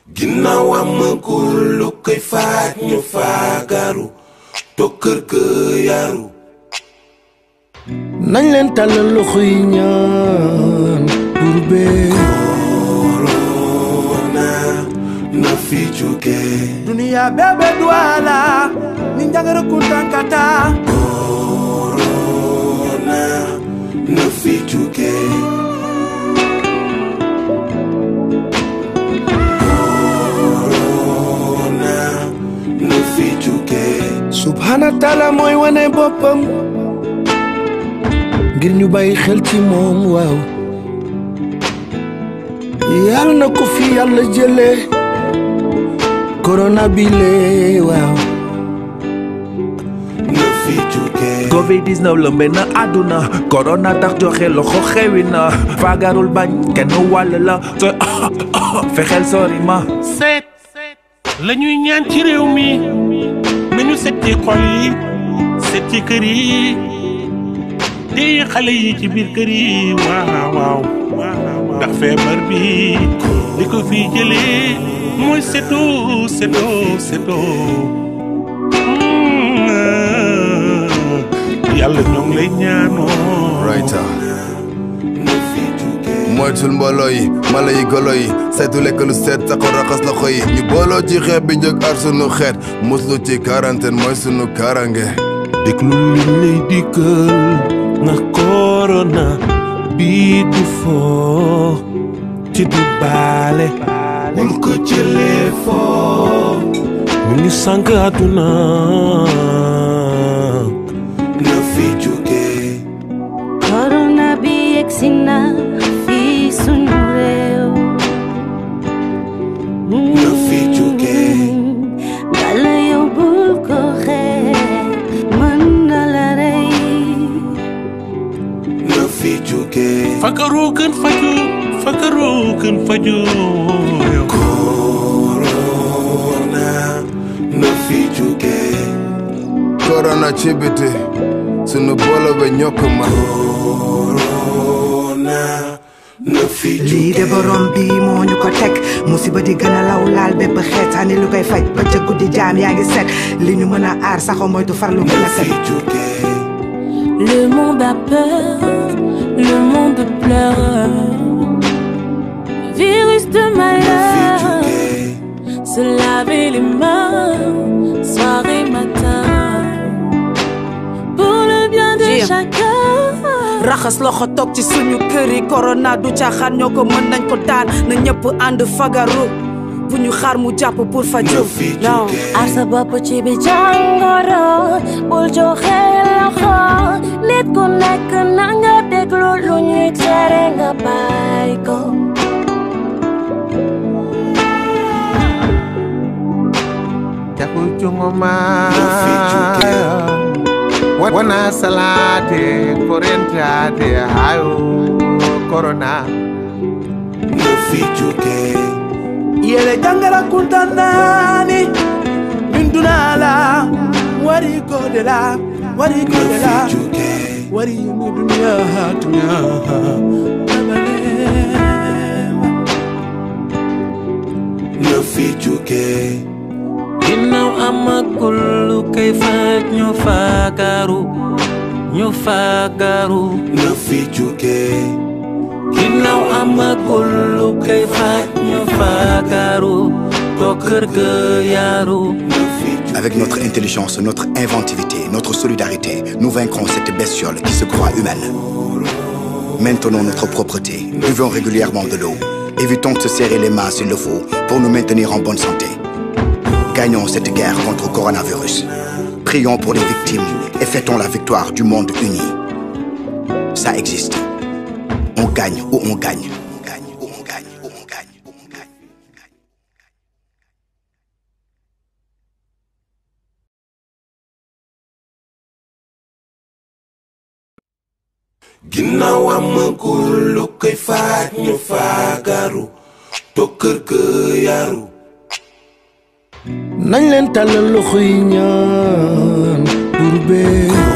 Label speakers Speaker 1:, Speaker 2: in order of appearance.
Speaker 1: ginnaaw amagul lu koy faaj ñu faagaru toog kër ga yaru
Speaker 2: nañ leen tàllal loxo yi ñaan pour bee
Speaker 1: corona na fi jóge
Speaker 2: duniya bebe duala ni njagara kuntankata
Speaker 1: corona na fi jóge corona na fi jóge
Speaker 2: subhana taala mooy wane boppam ngir ñu bàyyi xel ci moom waaw yàlla na ko fi yàlla jële corona bi lee waaw
Speaker 1: na fi jóge
Speaker 3: covid 19 lëmbe na àdduna corona tax joxe loxo xewi na faagarul bañ kenn wàll la te fexeel sori ma
Speaker 4: seet la ñuy ñaan ci réew mi nañu set ci xol yi set ci kër yi téye xale yi ci biir kër yi waaw waaw ndax feebar bi li ko fi jëlee mooy setoo setoo setoo Mm, yàlla ñoo ngi lay ñaanoo
Speaker 5: Writer
Speaker 1: na fi jóge
Speaker 5: moytul mbooloo yi mala yi golo yi saytu lekk lu seet taxaw raxas loxo yi ñu booloo ci xeet bi jóg ar sunu xeet muslu ci quarantaine mooy sunu karange
Speaker 4: déglu li lay dikkal ndax corona bii du foo ci du baale
Speaker 1: bul ko jëlee foo
Speaker 4: mi ngi sànq àdduna
Speaker 1: na fi jóge
Speaker 6: corona bi yegsi na fii sunu réew.
Speaker 1: na fi jóge
Speaker 6: Bala yow bul ko xeeb mën na la rey.
Speaker 1: na fi jóge
Speaker 4: fakaroo gën faju fakaroo gën faju
Speaker 1: corona na fi jóge
Speaker 5: corona ci biti sunu boolo be ñokk ma
Speaker 1: corona na fi jóge
Speaker 7: lii de borom bi moo ñu ko teg musiba di gën a law laal bépp xeetaani lu koy faj ba ca guddi jaam yaa ngi set li ñu mën a aar saxo moytu farlu gën
Speaker 1: na
Speaker 7: a
Speaker 1: fi
Speaker 7: set
Speaker 1: jóge
Speaker 6: Le monde a peur, le monde pleure. Virus de
Speaker 1: na fi
Speaker 6: malheur,
Speaker 1: jóge
Speaker 6: se laver les mains, soir et matin. Pour le bien de
Speaker 7: Yeah.
Speaker 6: chacun.
Speaker 7: raxas loxo toog ci suñu kër yi corona du caaxaan ñoo ko mën nañ ko daan na ñëpp ànd fagaru bu ñu xaar mu jàpp pour faju
Speaker 1: na fi jóge
Speaker 6: Aar sa bopp ci bi jàngoro bul joxe loxo nit ku nekk na nga déglu lu ñuy tere nga bàyyi ko.
Speaker 8: Jakul chungoma
Speaker 1: Nafichuke.
Speaker 8: Wana salate Korentiate Hayo Corona
Speaker 1: na fi jóge
Speaker 2: yele jangara kuntanani min dunala wari godela wari
Speaker 1: na
Speaker 2: godela
Speaker 1: fi jóge
Speaker 2: wari mi dunya dunya
Speaker 1: na fi jóge
Speaker 9: ginnaaw amagul lu koy faj ñu faagaru ñu faagaru
Speaker 1: na fi jóge
Speaker 9: ginnaaw amagul lu koy faj ñu faagaru toog kër ga yaru
Speaker 1: na fi jóge
Speaker 10: Avec notre intelligence, notre inventivité, notre solidarité, nous vaincrons cette bestiole qui se croit humaine. Maintenons notre propreté, buvons régulièrement de l'eau, évitons de se serrer les mains s'il le faut pour nous maintenir en bonne santé. Gagnons cette guerre contre le coronavirus. Prions pour les victimes et fêtons la victoire du monde uni. Ça existe. On gagne ou on gagne. On gagne ou on gagne ou on gagne ou on gagne.
Speaker 1: ginnaaw amagul lu koy faaj ñu faagaru toog kër ga yaru
Speaker 2: nañ leen tàllal loxo yi ñaan pour bee